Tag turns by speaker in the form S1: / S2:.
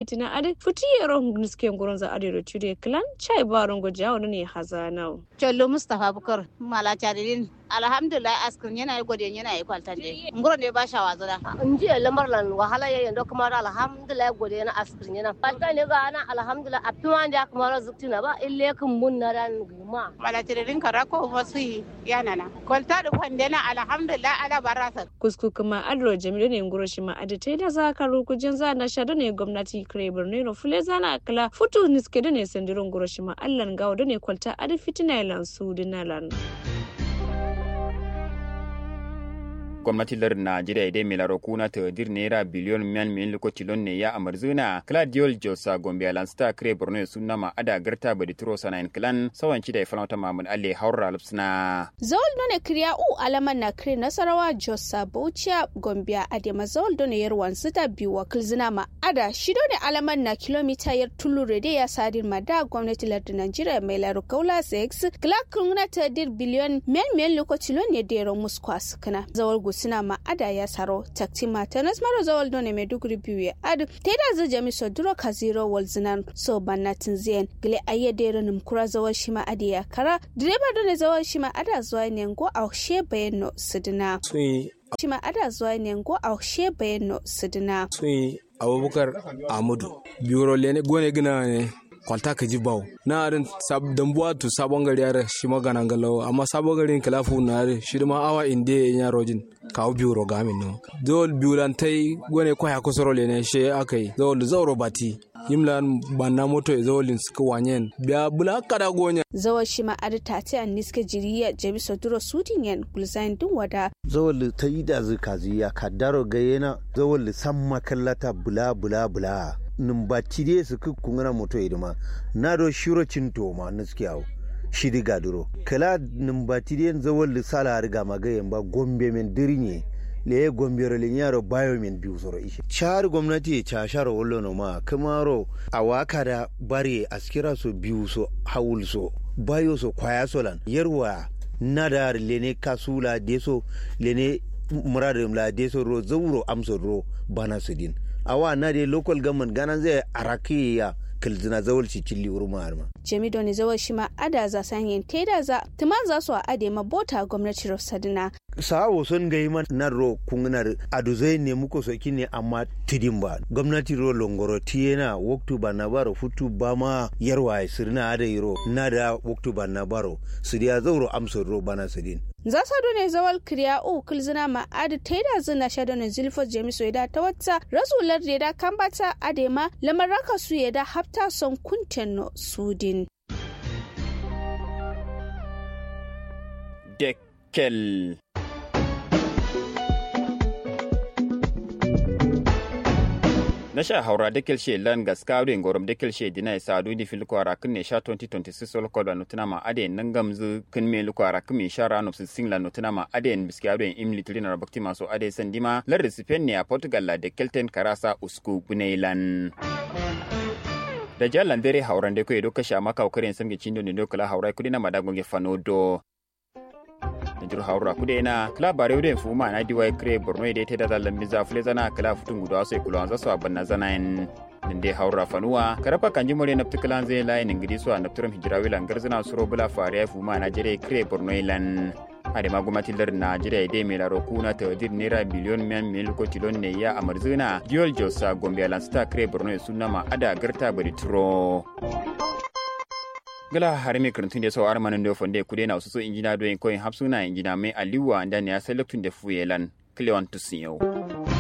S1: fitina ade futi yero niske nguron za ade ro chude klan chai baron go jawo ne hazanau
S2: chollo mustapha bukar mala chadidin alhamdulillah askrin yana yi gode yana yi kwaltan de ngoro ne ba shawa zada
S3: in ji lamar lan wahala ya yando kuma alhamdulillah gode yana askrin yana kwaltan ne ga ana alhamdulillah a tuma da kuma razuktina ba ille kun mun na ran guma
S2: mala chadidin karako wasu yana na kwalta da kwande na alhamdulillah ala barasa
S1: kusku kuma adro jamilu ne ngoro shi ma ade tai da za ka rukujin za na shado ne gwamnati kire borno no fule zana kala futu niske da ne sandiro ngoro shi ma allan gawo da ne kwalta ade fitina lan su dinalan
S4: gwamnati lar najeriya idai mai laro kuna ta dir naira biliyon miyan miyan lokaci lon ne ya amarzuna claudiol josa gombe alansta kire borno sunna ma ada garta badi turo sanayin kilan sawan ci da ifalmata mamun alle haura lupsna
S5: zawal done kriya u alaman na kire nasarawa josa bauchiya gombe adema zawal done yarwan sita biyu wakil zina ma ada shido ne alaman na kilomita yar tulu rede ya sadin ma da gwamnati lar da najeriya mai laro kaula 6 kila kuna ta dir biliyon miyan miyan lokaci lon ne da yaron muskwas kana zawal suna ma'ada ya saro takti mata nas maro zawal done maiduguri biyu ya adu ta da zai jami so duro ka zero wal zinan so bannatin ziyan gile ayya dero nim kura zawal shi ma'adi ya kara direba done zawal shi ma'ada zuwa ne ngo a she bayano sidina shi ma'ada zuwa ne ngo a she bayano sidina
S6: sun abubakar amadu biyoro lene gone gina ne kwalta ka ji bawo na arin dambuwa tu sabon gari yare shi magana galawo amma sabon garin kilafu na yare shi ma awa inde ya rojin kawo biyu roga min no dole biyu lan tai gwane kwaya kusuro ne she akai dole zauro bati yimlan banna moto e zawolin suka wanyen biya bula kada gonya
S5: zawal shi ma adi tati an niska jiriya jami soduro sudin yan gulzain dun wada
S7: zawal ta yi da zuka ziya kadaro gayena zawal san makallata bula bula bula numbaci dai su kungana moto idima na do shiro cinto ma nuskiyawo shidi gaduro kala numbati dai zawal sala riga magayen ba gombe men dirinye le gombe ro yaro bayo men biyu soro ishe char gwamnati cha sharo wollo no ma kamaro awaka da bare askira so biyu so hawul so bayo so kwaya solan yarwa nadar lene kasula deso lene muradin la deso ro zawro amso ro bana sudin awa na de local government ganan zai araki ya kilzina zawal ci cilli urma arma
S5: jami doni zawal shi ma ada za sanyin teda za tuma za su a ade ma bota gwamnati sadina
S7: sawo son gai man nan ro kunginar aduzai ne muko soki ne amma tidin ba gwamnati ro longoro tiyena waktu ba na baro futu ba ma yarwa sirna ada iro na da waktu ba na baro su dia zauro amsar ro bana sidin
S5: za sa ne zawal kriya u kilzina ma adi taida zina sha ne zilfo jemiso ya da ta wata rasular da da kambata adema lamaraka su ya da hafta son kunten sudin
S4: Dekkel. na sha haura dekel she lan gaskaru ngorom dekel she dina sa du di fil kwara kun ne sha 2026 sol ko da nutuna ma ade nan gamzu kun me lu kwara kun me sha ranu su singla nutuna ma ade en biskaru en imli tilina bakti maso ade sandima lar recipient ne a portugal la dekelten karasa usku bunailan da jalan dare hauran de ko edo kasha maka ukaren samge chindo ne dokala haura kudi na madagonge fanodo jir haura kude na kala bare wude fuma na diwa kre borno ide te da lambi za fule zana kala futun gudu aso ikulo anza so abanna zana en nde haura fanuwa karapa kanji more na ptikalan zai layin ingidi so anapturam hijira wila ngarzana suro bula fare fuma na jere kre borno ilan ade ma gwamnatin lar najeriya ide mai laro kuna ta dir naira biliyon miyan mil ko tilon ne ya amarzuna diol josa gombe alansta kre borno sunna ma ada garta bari turo gala harimi karantun da sau armanin da fonde kude na wasu injina doyin koyin hapsuna injina mai aliwa da ne ya sai laktun da fuyelan kilewan tusin yau.